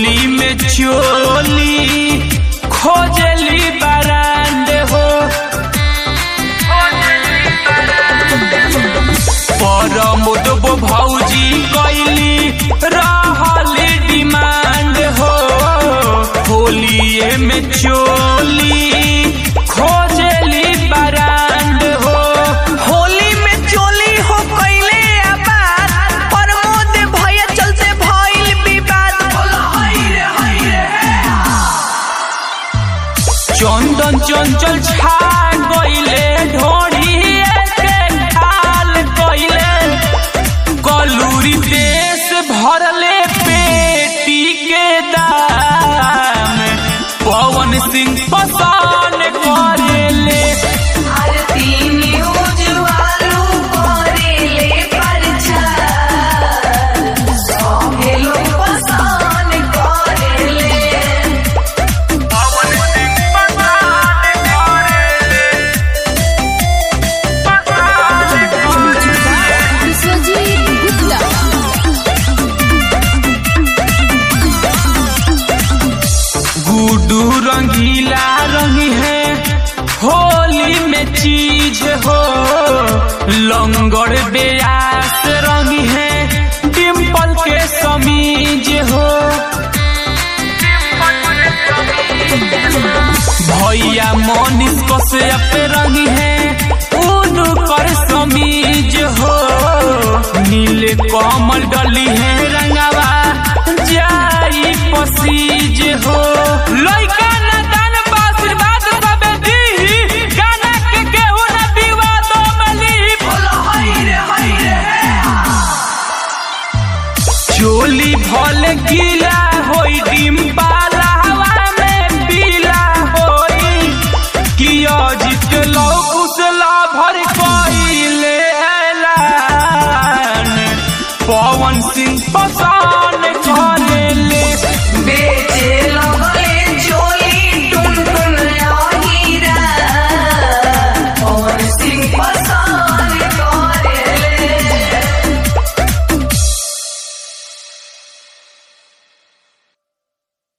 होली में चोली खोजली बरांड हो परमोद भौजी कैली रहली डिमांड हो होलिए में चोली खोजली बरांड हो होली में चोली हो कैले आबाद प्रमोद भैया चलते भइल विवाद चंदन चंचल छा गईले ढोड़ी के ढाल गईले कलूरी देश भरले पेटी के दाम पवन सिंह पसान करेले आरती न्यूज वालू करेले प्रचार सौंगे लोग पसंद करेले पवन सिंह पसान करेले पसान करेले विश्वजीत गुप्ता गुडू रंगीला रंगी है होली में चीज हो लंगड़ बेयास रंगी है डिम्पल के समीज हो भैया मोनिस कश्यप रंगी है ऊन कर समीज हो नीले कमल डली है रंगावा